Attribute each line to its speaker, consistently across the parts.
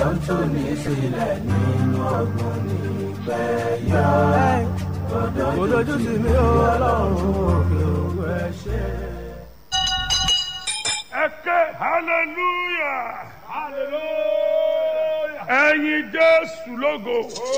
Speaker 1: tú ní sílẹ̀ nínú ọgbọ́n nígbẹ́ yá. Òdojú sí mi ó ọlọ́run òkè òkú ẹ ṣe.
Speaker 2: ẹ ké hallelujah
Speaker 3: Hallelujah.
Speaker 2: ẹyin jésù lógo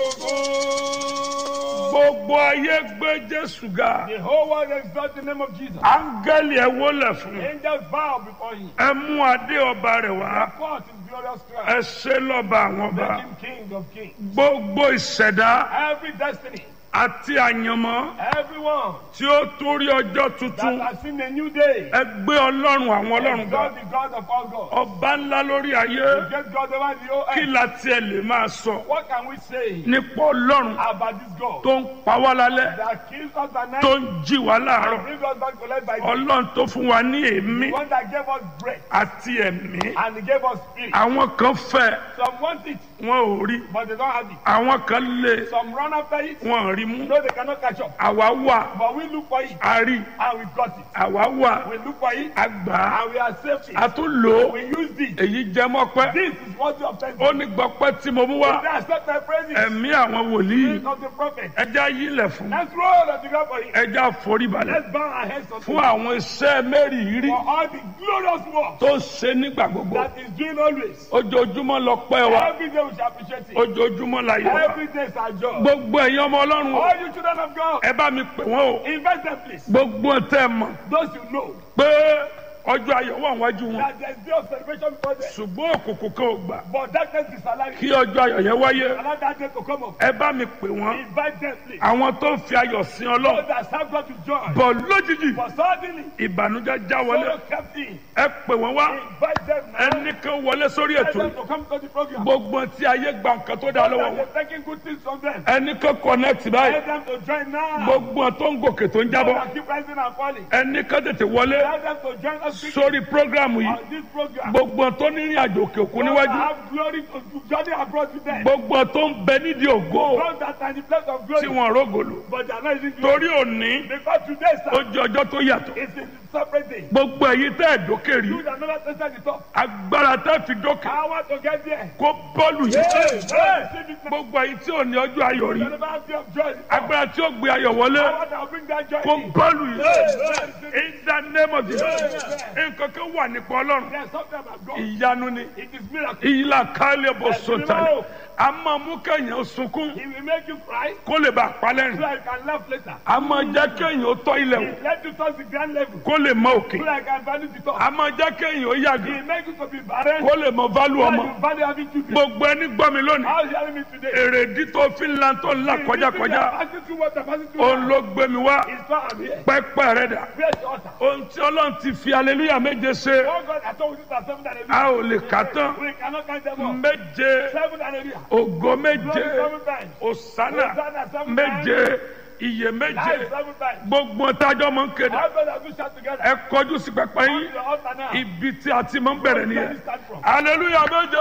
Speaker 2: gbogbo ayé gbé jésù ga
Speaker 3: The whole world exalt the name of Jesus.
Speaker 2: áńgẹ́lì ẹ wólẹ̀ fún
Speaker 3: Angels bow before him.
Speaker 2: ẹ mú adé ọba rẹ̀ wá
Speaker 3: Forth in glorious
Speaker 2: ẹ
Speaker 3: crown.
Speaker 2: ṣe lọ́ba àwọn ọba
Speaker 3: Make him king of kings.
Speaker 2: gbogbo ìṣẹ̀dá
Speaker 3: Every destiny,
Speaker 2: àti àyànmọ́
Speaker 3: everyone
Speaker 2: tí ó torí ọjọ́
Speaker 3: that
Speaker 2: tuntun
Speaker 3: has seen a new day,
Speaker 2: ẹ gbé ọlọ́run àwọn ọlọ́run ga
Speaker 3: exalt the God of all gods.
Speaker 2: ọba ńlá lórí ayé
Speaker 3: The great God over the whole
Speaker 2: kí
Speaker 3: earth.
Speaker 2: la tiẹ̀ lè máa sọ
Speaker 3: What can we say
Speaker 2: nípa ọlọ́run
Speaker 3: about this God
Speaker 2: tó ń pa wá lálẹ́
Speaker 3: that kills us at
Speaker 2: tó
Speaker 3: night
Speaker 2: ń jí wá láàárọ̀
Speaker 3: and brings us back to life by day?
Speaker 2: ọlọ́run tó fún wa ní èémí
Speaker 3: The one that gave us breath
Speaker 2: àti ẹ̀mí
Speaker 3: and he gave us spirit.
Speaker 2: àwọn kan fẹ́
Speaker 3: Some want it,
Speaker 2: wọn ò rí
Speaker 3: but they don't have it.
Speaker 2: àwọn kan lé
Speaker 3: Some run after it,
Speaker 2: wọn ò rí mú
Speaker 3: no, they cannot catch up.
Speaker 2: àwa wà
Speaker 3: But we look for it
Speaker 2: a rí
Speaker 3: and we got it.
Speaker 2: àwa wà
Speaker 3: We look for it
Speaker 2: a gbà á
Speaker 3: and we accept it.
Speaker 2: a tún lò ó
Speaker 3: We use it.
Speaker 2: èyí jẹ mọ́pẹ́
Speaker 3: This is what you obtain.
Speaker 2: ó ní gbọ́pẹ́ tí mo mú wá
Speaker 3: They accept my praises.
Speaker 2: ẹ̀mí àwọn wòlíì
Speaker 3: Spirit of the prophet.
Speaker 2: ẹja yílẹ̀ fún
Speaker 3: Let's roll on the ground for him.
Speaker 2: ẹja foríbalẹ̀
Speaker 3: Let's bow our heads unto
Speaker 2: fún
Speaker 3: him
Speaker 2: àwọn iṣẹ́ mẹ́rìírí
Speaker 3: for all the glorious work
Speaker 2: tó ń ṣe nígbà gbogbo
Speaker 3: that is doing always.
Speaker 2: ojoojúmọ́ lọ pẹ́ wa
Speaker 3: Every day we shall appreciate it.
Speaker 2: ojoojúmọ́ la yẹ wa
Speaker 3: Every day is our job.
Speaker 2: gbogbo ẹ̀yin ọmọ ọlọ́run o
Speaker 3: All you children of God,
Speaker 2: ẹ bá mi pè wọ́n o
Speaker 3: invest them please.
Speaker 2: gbogbo tẹ́ ẹ mọ̀
Speaker 3: Those you know
Speaker 2: pé ọjọ́ ayọ̀ wà wájú wọn
Speaker 3: that there's day of celebration before them.
Speaker 2: ṣùgbọ́n òkùnkùn kan ò gbà
Speaker 3: But darkness is alive.
Speaker 2: kí ọjọ́ ayọ̀ yẹn wáyé
Speaker 3: Allow that day to come up.
Speaker 2: ẹ bá mi pè wọ́n
Speaker 3: Invite them please.
Speaker 2: àwọn tó ń fi ayọ̀ sin
Speaker 3: Those
Speaker 2: ọlọ́run
Speaker 3: that have God to join.
Speaker 2: bọ̀ lójijì
Speaker 3: But suddenly,
Speaker 2: ìbànújẹ́ já wọlé
Speaker 3: sorrow kept in.
Speaker 2: ẹ pè wọ́n wá
Speaker 3: Invite them now.
Speaker 2: ẹnì kan wọlé sórí
Speaker 3: Tell
Speaker 2: ètò
Speaker 3: them
Speaker 2: yìí
Speaker 3: to come to the program.
Speaker 2: gbogbo tí ayé gba nǹkan tó dá lọ́wọ́
Speaker 3: That
Speaker 2: wọn
Speaker 3: they're taking good things from them.
Speaker 2: ẹnì kan connect báyìí
Speaker 3: Tell them to join now.
Speaker 2: gbogbo tó ń gòkè tó ń jábọ́
Speaker 3: That keep rising and falling.
Speaker 2: ẹnì kan tètè wọlé
Speaker 3: Tell them to join us quickly
Speaker 2: sórí prógrámù yìí
Speaker 3: on this program.
Speaker 2: gbogbo tó ní ìrìn àjò òkè òkun
Speaker 3: Those that
Speaker 2: níwájú
Speaker 3: have glory to to journey abroad with them.
Speaker 2: gbogbo tó ń bẹ nídìí ògo
Speaker 3: Those that are in the place of
Speaker 2: tí
Speaker 3: glory.
Speaker 2: wọn rógòlò
Speaker 3: But they are not using glory.
Speaker 2: torí òní
Speaker 3: Because today,
Speaker 2: ó
Speaker 3: sir,
Speaker 2: jẹ ọjọ́ tó yàtọ̀
Speaker 3: is a separate day.
Speaker 2: gbogbo èyí tẹ́ ẹ̀ dókè rí
Speaker 3: You that never tested the top.
Speaker 2: agbára tẹ́ fi dókè
Speaker 3: Power to get there.
Speaker 2: kó bọ́ọ̀lù yìí
Speaker 3: Hey, receive it now.
Speaker 2: gbogbo èyí tí ò ní ọjọ́ ayọ̀ rí
Speaker 3: You never have day of joy.
Speaker 2: agbára tí ó gbé ayọ̀ wọlé
Speaker 3: Power that will bring that joy
Speaker 2: kó
Speaker 3: in.
Speaker 2: bọ́ọ̀lù yìí
Speaker 3: Hey,
Speaker 2: in the name of Jesus nǹkan kan wà nípa ọlọ́run
Speaker 3: There's something about God.
Speaker 2: ìyanu ni
Speaker 3: It is miracle.
Speaker 2: ìyílá kálẹ̀ bọ̀ sọ̀tàlẹ̀ a máa mú kẹ́yìn sunkún
Speaker 3: He will make you cry
Speaker 2: kó lè bá a
Speaker 3: so
Speaker 2: palẹ́rìn
Speaker 3: I can laugh later.
Speaker 2: a máa jẹ́ kẹ́yìn ó tọ́ ilẹ̀ wò
Speaker 3: Let you touch the grand level
Speaker 2: kó lè mọ òkè
Speaker 3: so I can value the top.
Speaker 2: a máa jẹ́ kẹ́yìn ó yàgò
Speaker 3: He make you to be barren
Speaker 2: kó lè mọ válù
Speaker 3: so
Speaker 2: ọmọ
Speaker 3: you value having children.
Speaker 2: gbogbo ẹni gbọ́ mi lónìí
Speaker 3: How is he hearing me today?
Speaker 2: èrèdí tó fi ń lan tó ń là kọjá kọjá
Speaker 3: Passing through water, passing through
Speaker 2: òun
Speaker 3: water.
Speaker 2: ló gbé mi wá
Speaker 3: It's far I'm here.
Speaker 2: pẹ́pẹ́ rẹ̀ dà
Speaker 3: Where's the altar?
Speaker 2: ohun tí ọlọ́run ti fi aleluya méje ṣe
Speaker 3: Oh God, I told you that seven and
Speaker 2: a ò lè kà tán
Speaker 3: We cannot count them all.
Speaker 2: méje
Speaker 3: Seven and a
Speaker 2: ògo
Speaker 3: Glory
Speaker 2: méje
Speaker 3: seven times.
Speaker 2: òsánà
Speaker 3: Hosanna seven
Speaker 2: méje iye méje
Speaker 3: Life seven times.
Speaker 2: gbogbo tájọ́ mọ̀ ń kéde
Speaker 3: How God have you shout together?
Speaker 2: ẹ kọjú sí pẹpẹ
Speaker 3: Come
Speaker 2: yín
Speaker 3: to the altar now.
Speaker 2: ibi tí a ti máa ń bẹ̀rẹ̀
Speaker 3: Where
Speaker 2: nìyẹn
Speaker 3: did it start from?
Speaker 2: aleluya méje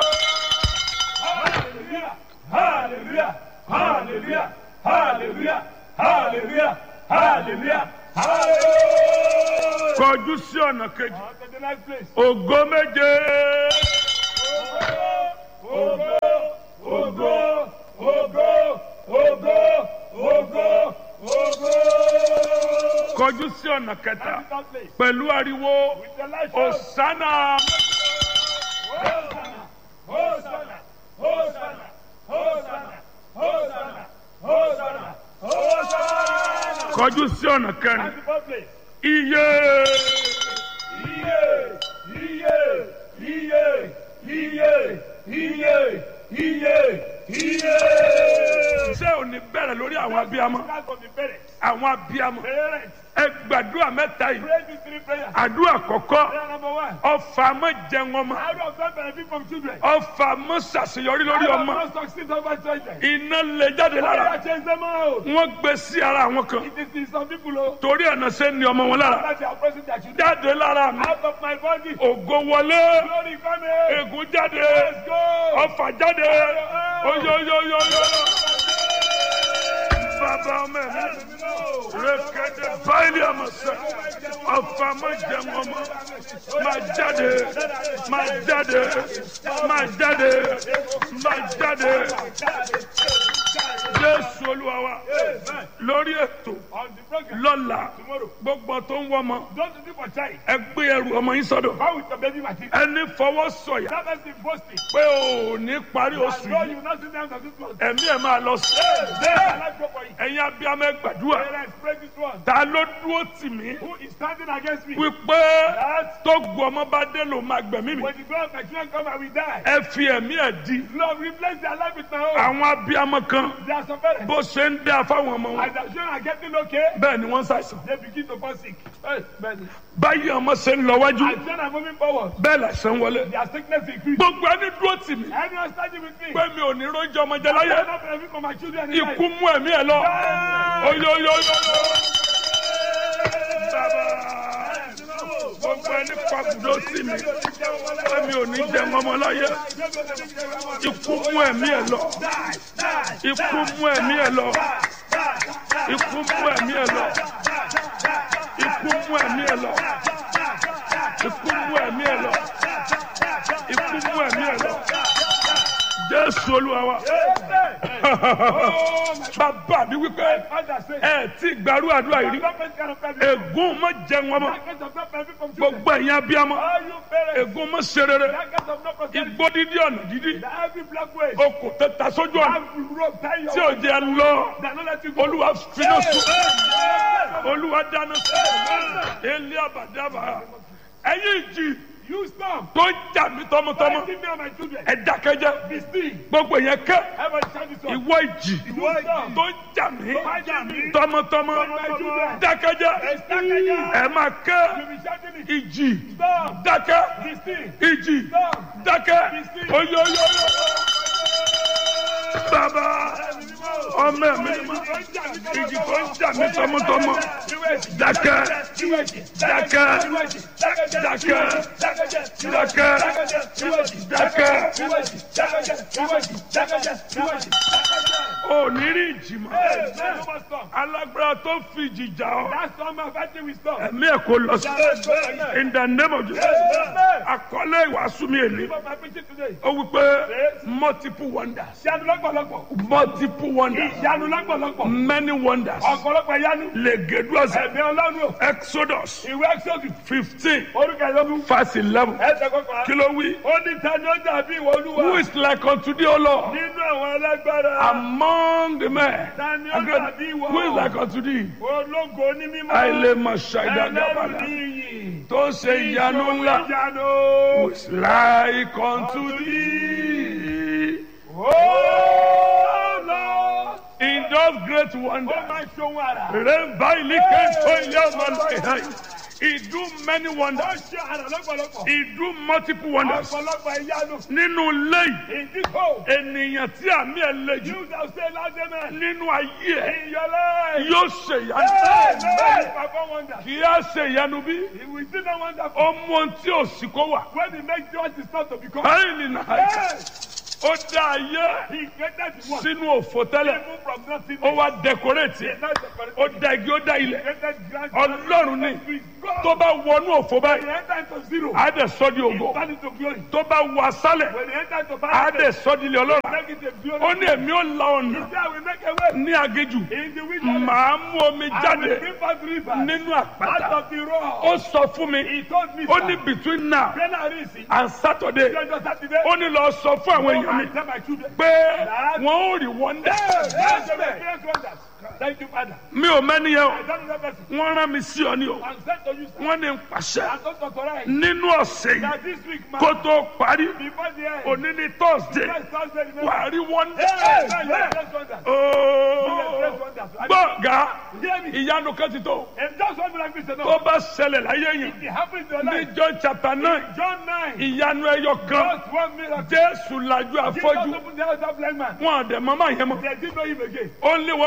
Speaker 3: Hallelujah! Hallelujah! Hallelujah! Hallelujah! Hallelujah! Hallelujah! Hallelujah!
Speaker 2: kọjú sí ọ̀nà kejì
Speaker 3: On to the next place.
Speaker 2: ògo méje
Speaker 3: Ogo! Ogo! Ogo! Ogo! Ogo! Ogo!
Speaker 2: kọjú sí ọ̀nà kẹta
Speaker 3: That place.
Speaker 2: pẹ̀lú ariwo
Speaker 3: With the light shout.
Speaker 2: òsánà
Speaker 3: Hosanna! Hosanna! Hosanna! Hosanna! Hosanna! Hosanna! Hosanna!
Speaker 2: kọjú sí ọ̀nà kẹrin
Speaker 3: And the fourth place.
Speaker 2: iye
Speaker 3: Iye! Iye! Iye! Iye! Iye! Iye! Iye!
Speaker 2: ṣé ò ní bẹ̀rẹ̀ lórí àwọn abiyamọ
Speaker 3: Start from the parents.
Speaker 2: àwọn abiyamọ
Speaker 3: Parents,
Speaker 2: ẹ gbàdúrà mẹ́ta yìí
Speaker 3: pray these three prayers.
Speaker 2: àdúrà kọ̀kọ́
Speaker 3: Prayer number one.
Speaker 2: ọfà mọ́ jẹun ọmọ
Speaker 3: How do I benefit from children?
Speaker 2: ọfà mọ́ ṣàṣeyọrí lórí
Speaker 3: How do
Speaker 2: ọmọ
Speaker 3: I not succeed over children?
Speaker 2: iná lè jáde
Speaker 3: How do
Speaker 2: lára
Speaker 3: I change them out?
Speaker 2: wọ́n gbé sí ara àwọn kan
Speaker 3: It is in some people oh,
Speaker 2: torí ẹ̀nà ṣe ń ní ọmọ wọn lára
Speaker 3: that they are pressing their children
Speaker 2: jáde lára mi
Speaker 3: out of my body.
Speaker 2: ògo wọlé
Speaker 3: Glory come here.
Speaker 2: ègún jáde
Speaker 3: Let's go.
Speaker 2: ọfà jáde oyoyoyoyo bàbá ọmọ ẹ̀mí rékéde báyìí àmọ̀sẹ̀ ọ̀fà má jẹun ọmọ má jáde má jáde má jáde má jáde jésù olúwa wa lórí ètò
Speaker 3: On the program
Speaker 2: lọ́la
Speaker 3: tomorrow.
Speaker 2: gbogbo tó ń wọ́mọ
Speaker 3: Don't do for child.
Speaker 2: ẹ gbé ẹrù ọmọ yín sọ́dọ̀
Speaker 3: How with the baby material?
Speaker 2: ẹni fọwọ́ sọ̀yà
Speaker 3: That has been boasting.
Speaker 2: pé o ò ní parí oṣù
Speaker 3: No,
Speaker 2: yìí
Speaker 3: you will not sit down to this one.
Speaker 2: ẹ̀mí ẹ̀ máa lọ sí
Speaker 3: There, life go for you.
Speaker 2: ẹ̀yin abiyamọ ẹ gbàdúrà
Speaker 3: Parents, pray this one.
Speaker 2: ta ló dúró tì mí
Speaker 3: Who is standing against me?
Speaker 2: wípé
Speaker 3: That
Speaker 2: tó gbọ́ ọmọ bá dé ló máa gbẹ̀mí mi
Speaker 3: when the God of my children come, I will die.
Speaker 2: ẹ fi ẹ̀mí ẹ̀ di
Speaker 3: Lord, replace their life with my own.
Speaker 2: àwọn abiyamọ kan
Speaker 3: There are some parents.
Speaker 2: bó ṣe ń dá fáwọn ọmọ wọn
Speaker 3: As their children are getting okay,
Speaker 2: bẹ́ẹ̀ ni wọ́n ń ṣàìsàn
Speaker 3: they begin to fall sick. Hey, man.
Speaker 2: báyìí ọmọ ṣe ń lọ wájú
Speaker 3: As children are moving forward,
Speaker 2: bẹ́ẹ̀ làṣẹ ń wọlé
Speaker 3: their sickness increase.
Speaker 2: gbogbo ẹni dúró tì mí
Speaker 3: Everyone standing with me.
Speaker 2: pé mi ò ní róúnjẹ ọmọ jẹ
Speaker 3: I
Speaker 2: láyé
Speaker 3: cannot benefit from my children in life.
Speaker 2: ikú mú ẹ̀mí ẹ̀ lọ oyoyoyo bàbá gbogbo ẹni pàgùdó sí mi pé mi ò ní jẹ ọmọ láyé ikú mú ẹ̀mí ẹ̀ lọ ikú mú ẹ̀mí ẹ̀ lọ ikú mú ẹ̀mí ẹ̀ lọ ikú mú ẹ̀mí ẹ̀ lọ ikú mú ẹ̀mí ẹ̀ lọ ikú mú ẹ̀mí ẹ̀ lọ jésù olúwa wa bàbá mi wípé
Speaker 3: Father say,
Speaker 2: ẹ ti gbàrú àdúrà yìí rí
Speaker 3: don't benefit kind of benefit.
Speaker 2: ègún mọ jẹun ọmọ
Speaker 3: That kind of not benefit from children.
Speaker 2: gbogbo ẹ̀yin abiyamọ
Speaker 3: All you parents,
Speaker 2: ègún mọ ṣe rere
Speaker 3: that kind of not prosperity.
Speaker 2: igbó dídí ọ̀nà dídí
Speaker 3: That every black way,
Speaker 2: okò tẹta sójú ọ̀nà
Speaker 3: have rope tie your
Speaker 2: tí ò jẹ lọ
Speaker 3: That not let you go.
Speaker 2: olúwa finá sùn olúwa dáná sùn ilé àbàdàbà ẹ̀yin ìjì
Speaker 3: You stop.
Speaker 2: tó ń jà mí tọmọtọmọ
Speaker 3: Fighting me and my children.
Speaker 2: ẹ dákẹ́jẹ́
Speaker 3: Be still.
Speaker 2: gbogbo yẹn kẹ́
Speaker 3: Everybody shout this one.
Speaker 2: ìwọ ìjì
Speaker 3: You stop.
Speaker 2: tó ń jà mí
Speaker 3: Fighting me.
Speaker 2: tọmọtọmọ
Speaker 3: My children.
Speaker 2: dákẹ́jẹ́
Speaker 3: Dákẹ́jẹ́.
Speaker 2: ẹ máa kẹ́
Speaker 3: You be shouting it.
Speaker 2: ìjì
Speaker 3: Stop.
Speaker 2: dákẹ́
Speaker 3: Be still.
Speaker 2: ìjì
Speaker 3: Stop.
Speaker 2: dákẹ́ oyoyoyo bàbá ọmọ ẹ̀mí ni mo ìjì tó ń jà mí tọmọtọmọ dákẹ́ dákẹ́ dákẹ́ dákẹ́ dákẹ́ ò ní rí ìjì mọ́ alágbára tó fi ìjì jà ọ́
Speaker 3: That's all my fighting with stop.
Speaker 2: ẹ̀mí ẹ̀ kò lọ sí in the name of Jesus àkọlé ìwàásù mi èlé
Speaker 3: Give up my preaching today.
Speaker 2: ó wí pé multiple wonders
Speaker 3: Ìyanu lọ́pọ̀lọpọ̀.
Speaker 2: multiple wonders
Speaker 3: Ìyanu lọ́pọ̀lọpọ̀.
Speaker 2: many wonders
Speaker 3: Ọ̀pọ̀lọpọ̀ ìyanu.
Speaker 2: legeduasa
Speaker 3: Ẹ̀mí Ọlọ́run o.
Speaker 2: exodus
Speaker 3: Ìwé Exodus.
Speaker 2: fifteen
Speaker 3: Orúkọ ìlọ́gùn.
Speaker 2: verse eleven
Speaker 3: Ẹsẹ̀ kọkànlá.
Speaker 2: kí ló wí
Speaker 3: Ó ní tani ó dàbí ìwọ olúwa.
Speaker 2: who is like unto thee o lord
Speaker 3: Nínú àwọn alágbára.
Speaker 2: among the men
Speaker 3: Tani ó dàbí ìwọ.
Speaker 2: who is like unto thee
Speaker 3: Ológo ní mímọ́.
Speaker 2: àìlèmọ̀
Speaker 3: Ẹlẹ́rù
Speaker 2: ṣàìdàgàbàdà
Speaker 3: ní iyì.
Speaker 2: tó ṣe ìyanu ńlá
Speaker 3: Ìyanu.
Speaker 2: who is like unto thee
Speaker 3: Oh Lord.
Speaker 2: in those great
Speaker 3: Ó
Speaker 2: wonders.
Speaker 3: máa ń ṣohun àrà.
Speaker 2: Remember, he can show you one- He do many
Speaker 3: Ó
Speaker 2: wonders.
Speaker 3: ṣe àrà lọ́pọ̀lọpọ̀.
Speaker 2: He do multiple wonders.
Speaker 3: Ọ̀pọ̀lọpọ̀ ìyanu.
Speaker 2: Nínú ilé yìí,
Speaker 3: In this hole.
Speaker 2: ènìyàn tí àmì ẹ̀ le jù
Speaker 3: You shall say loud amen.
Speaker 2: nínú ayé ẹ̀
Speaker 3: In your life.
Speaker 2: yóò ṣe ìyanu.
Speaker 3: Amen. Perform wonders.
Speaker 2: Kì í á ṣe ìyanu bí
Speaker 3: He will do no wonderful.
Speaker 2: ó mú ohun tí ò sí kó wà.
Speaker 3: When he makes what is not to become.
Speaker 2: Báyìí nìyà
Speaker 3: Yes.
Speaker 2: ó dá ayé
Speaker 3: He created the one.
Speaker 2: sínú òfò tẹ́lẹ̀.
Speaker 3: Even from nothing.
Speaker 2: Ó wá dẹkọrẹ́tì ẹ̀.
Speaker 3: Not the
Speaker 2: Ó dá igi ó dá ilẹ̀.
Speaker 3: created grand.
Speaker 2: Ọlọ́run ní
Speaker 3: God.
Speaker 2: tó bá wọnú òfò
Speaker 3: When
Speaker 2: báyìí,
Speaker 3: he enter into zero.
Speaker 2: á dẹ̀ sọ́ di
Speaker 3: He
Speaker 2: ògo.
Speaker 3: turn into glory.
Speaker 2: Tó bá wọ asálẹ̀,
Speaker 3: When he enter into
Speaker 2: á dẹ̀
Speaker 3: paradise.
Speaker 2: sọ́ di ilé ọlọ́run.
Speaker 3: Make it a glory.
Speaker 2: ó ní èmi ó la ọ̀nà
Speaker 3: There we make a way.
Speaker 2: ní agéjù
Speaker 3: In the wilderness.
Speaker 2: màá mú omi
Speaker 3: I will
Speaker 2: jáde
Speaker 3: bring forth rivers.
Speaker 2: nínú
Speaker 3: Out
Speaker 2: àpáta
Speaker 3: of the rock.
Speaker 2: ó sọ fún mi
Speaker 3: He told me.
Speaker 2: ó
Speaker 3: sir,
Speaker 2: ní between now
Speaker 3: When I reach it.
Speaker 2: and Saturday
Speaker 3: Lọ́jọ́ Sátidé.
Speaker 2: ó ní lọ sọ fún àwọn
Speaker 3: Go
Speaker 2: èèyàn mi
Speaker 3: and tell my children.
Speaker 2: pé wọn ò rí wọ́ndà
Speaker 3: Yes, yes, yes, wonders. Thank you, Father.
Speaker 2: mi ò mẹ́ni yẹn o
Speaker 3: I don't know that person.
Speaker 2: wọ́n rán mi sí ọ ní o
Speaker 3: I'm sent to you, sir.
Speaker 2: wọ́n ní n pàṣẹ
Speaker 3: I don't authorize.
Speaker 2: nínú ọ̀sẹ̀ yìí
Speaker 3: That this week, man.
Speaker 2: kó tó parí
Speaker 3: Before the end.
Speaker 2: òní ní thursday
Speaker 3: Next Thursday, remember.
Speaker 2: wà á rí wọ́ndà
Speaker 3: Yes, yes, yes, wonders. Yes, wonders.
Speaker 2: gbọ̀ngà
Speaker 3: Hear me.
Speaker 2: ìyanu kan ti tó
Speaker 3: If just one miracle is
Speaker 2: tó
Speaker 3: enough,
Speaker 2: bá ṣẹlẹ̀ láyé yẹn
Speaker 3: it happens in your
Speaker 2: ní
Speaker 3: life.
Speaker 2: john chapter nine
Speaker 3: John 9.
Speaker 2: ìyanu ẹyọ kan
Speaker 3: Just one miracle.
Speaker 2: jésù lajú
Speaker 3: Jesus
Speaker 2: afọ́jú
Speaker 3: opened the eyes of blind man.
Speaker 2: wọn àdẹ mọ́mọ́ yẹn mọ́
Speaker 3: They didn't know him again.
Speaker 2: only one wonder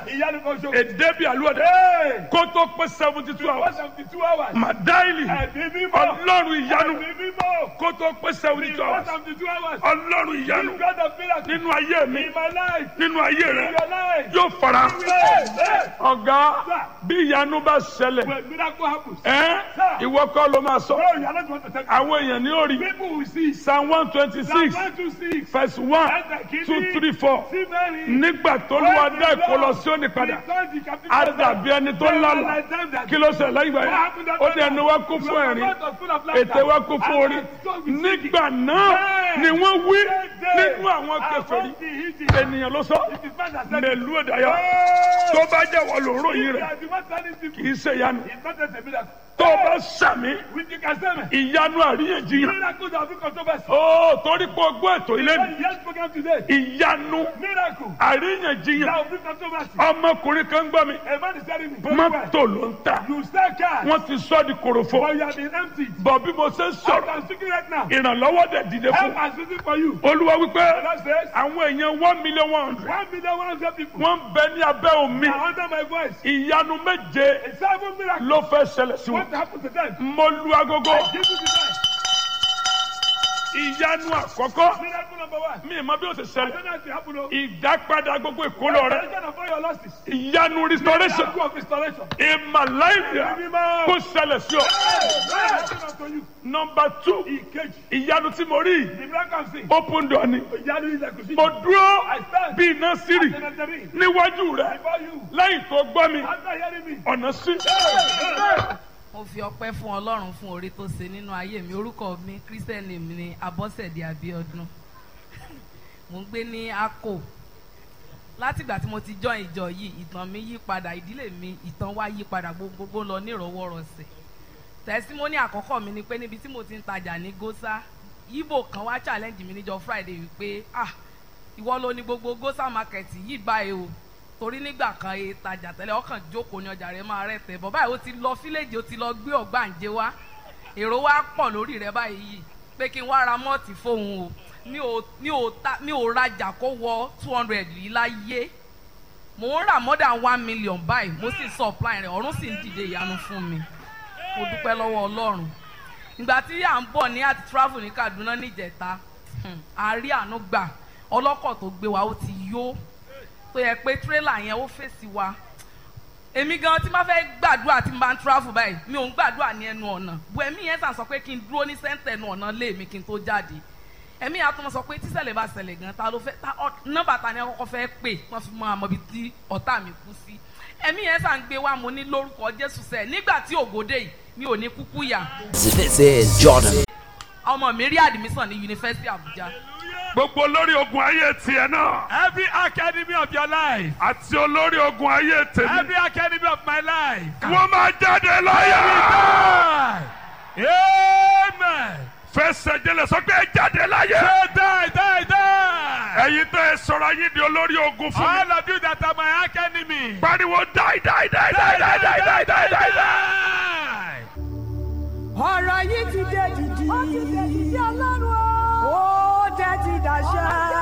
Speaker 3: ìyanu kan ṣo.
Speaker 2: èdè bíi àlùwọ̀dẹ
Speaker 3: Hey!
Speaker 2: kó tó pé seventy two
Speaker 3: one
Speaker 2: hours
Speaker 3: seventy two hours.
Speaker 2: màdáìlì
Speaker 3: ẹ̀mí mímọ́.
Speaker 2: ọlọ́run ìyanu
Speaker 3: ẹ̀mí mímọ́.
Speaker 2: kó tó pé seventy two
Speaker 3: one
Speaker 2: hours
Speaker 3: seventy two hours.
Speaker 2: ọlọ́run ìyanu
Speaker 3: the God of miracles.
Speaker 2: nínú ayé mi
Speaker 3: in my life.
Speaker 2: nínú ayé
Speaker 3: in
Speaker 2: rẹ
Speaker 3: your life.
Speaker 2: yóò fara
Speaker 3: Hey! Hey!
Speaker 2: ọ̀gá bí ìyanu bá ṣẹlẹ̀
Speaker 3: when miracle happens.
Speaker 2: ẹ́ ìwọ kọ́ ló máa sọ
Speaker 3: no you are not going to tell me.
Speaker 2: àwọn èèyàn ní orí
Speaker 3: people will see.
Speaker 2: psalm one twenty
Speaker 3: Psalm
Speaker 2: six
Speaker 3: one two six.
Speaker 2: verse one two three four
Speaker 3: sí mẹ́rin.
Speaker 2: nígbà tó lù wá dá èkó lọ sí òní padà á dàbí ẹni tó lálà kí ló ṣẹlẹ̀ lẹ́yìn ìgbà yẹn ó ní ẹnu wa kún fún ẹ̀rín ètè wa kún fún orí nígbà náà ni wọ́n wí nínú àwọn kèfèrí ènìyàn ló sọ mẹlú ìdáyà tó bá jẹ́ wọ́n ló ròyìn rẹ̀ kì í ṣe ìyanu tó bá sàmì ìyanu àríyànjiyàn ó torí pé o gbọ́ ètò ilé mi ìyanu àríyànjiyàn ọmọkùnrin kan gbọ́ mi mọ́tò ló ń ta wọ́n ti sọ di korofo bọ̀ bí mo ṣe ń sọ̀rọ̀ ìrànlọ́wọ́ dẹ̀ dìde fún olúwa wípé àwọn èèyàn one million one hundred
Speaker 3: One million one hundred people
Speaker 2: wọ́n ń bẹ ní abẹ́ omi
Speaker 3: are under my voice.
Speaker 2: ìyanu méje
Speaker 3: A seven miracle.
Speaker 2: ló fẹ́ ṣẹlẹ̀ sí
Speaker 3: What
Speaker 2: wọn
Speaker 3: happened to them?
Speaker 2: mo lu agogo
Speaker 3: Give me the
Speaker 2: ìyanu àkọ́kọ́
Speaker 3: Miracle number one.
Speaker 2: mi ì mọ bí ó ṣe
Speaker 3: I
Speaker 2: ṣẹlẹ̀
Speaker 3: don't know if it happened. o.
Speaker 2: ìdápadà gbogbo ìkólọ rẹ
Speaker 3: Restoration of all your losses.
Speaker 2: ìyanu restoration
Speaker 3: Miracle of restoration.
Speaker 2: ìmàláìyà
Speaker 3: Mímọ́.
Speaker 2: kó ṣẹlẹ̀ sí ọ.
Speaker 3: Miracle unto you.
Speaker 2: nọmba two
Speaker 3: Ìkejì.
Speaker 2: ìyanu tí mo rí
Speaker 3: The miracle I'm seeing.
Speaker 2: open door ni
Speaker 3: Ìyanu ilẹ̀kùn sí.
Speaker 2: mo dúró
Speaker 3: I stand.
Speaker 2: bí iná sírì
Speaker 3: Cemetery.
Speaker 2: níwájú rẹ
Speaker 3: Before you.
Speaker 2: lẹ́yìn tó gbọ́ mi
Speaker 3: After hearing me.
Speaker 2: ọ̀nà sí.
Speaker 4: mo fi ọpẹ́ fún Ọlọ́run fún oore tó ṣe nínú ayé mi orúkọ mi christian name ni Abọ́sẹ̀dé Abíọ́dún mo ń gbé ní Akko látìgbà tí mo ti join ìjọ yìí ìtàn mi yí padà ìdílé mi ìtàn wa yí padà gbogbogbò lọ nírọ̀wọ́rọ̀sẹ̀ tẹsímọ́nì àkọ́kọ́ mi ni pé níbi tí mo ti ń tajà ní Gósà Ìgbò kan wá challenge mi níjọ́ Friday wípé ah ìwọ ló ní gbogbo Gósà market yìí báyìí o torí nígbà kan e tajà tẹ́lẹ̀ ọkàn jókòó ní ọjà rẹ máa rẹ̀ tẹ̀ bọ̀ báyìí ó ti lọ fíléèjì ó ti lọ gbé ọ̀gbàǹjẹ wá èrò wa pọ̀ lórí rẹ báyìí yìí pé kí n wá ra mọ́ọ̀tì fóun o mi ò mi ò ta mi ò rajà kó wọ two hundred yìí láyé mò ń rà more than one million báyìí mo sì supply rẹ̀ ọ̀run sì ń dìde ìyanu fún mi mo dúpẹ́ lọ́wọ́ Ọlọ́run ìgbà tí à ń bọ̀ ní àti travel ní Kaduna níjẹta hmm, a rí àánú gbà ọlọ́kọ̀ tó gbé wa ó ti yó tó yẹ pé tírélà yẹn ó fèsì wa èmi gan tí máa fẹ́ gbàdúrà tí n bá ń travel báyìí mi ò ń gbàdúrà ní ẹnu ọ̀nà bu ẹ̀mí yẹn sàn sọ pé kí n dúró ní sẹ́ńtẹ̀ ẹnu ọ̀nà lé mi kí n tó jáde ẹ̀mí yẹn á tún sọ pé tíṣẹ̀lẹ̀ bá ṣẹlẹ̀ gan ta ló fẹ́ ta nọ́mbà ta ni ẹ kọ́kọ́ fẹ́ pè wọ́n fi mọ àmọ́ ibi tí ọ̀tá mi kú sí ẹ̀mí yẹn sàn gbé wa mo ní lórúkọ Jésù sẹ́ nígbà tí ògòdè yìí mi ò ní kúkú yà
Speaker 5: This is Jordan.
Speaker 4: ọmọ mi rí admission ní yunifásitì Àbújá
Speaker 2: gbogbo olórí ogun ayé tiẹ̀ náà
Speaker 3: Every academy of your life.
Speaker 2: àti olórí ogun ayé tèmi
Speaker 3: Every academy of my life.
Speaker 2: wọ́n máa jáde láyà.
Speaker 3: Die. Amen.
Speaker 2: fẹsẹ̀ jẹlẹ̀ sọ pé ẹ jáde láyà.
Speaker 3: Say die, die, die.
Speaker 2: ẹ̀yin tẹ́ ẹ sọ̀rọ̀ ayé di olórí ogun fún mi.
Speaker 3: All of you that are my academy.
Speaker 2: pariwo die die die die die die die die die die.
Speaker 3: die.
Speaker 6: ọ̀rọ̀ yìí ti dé dìdì. ó ti dé dìdì ọlọ́run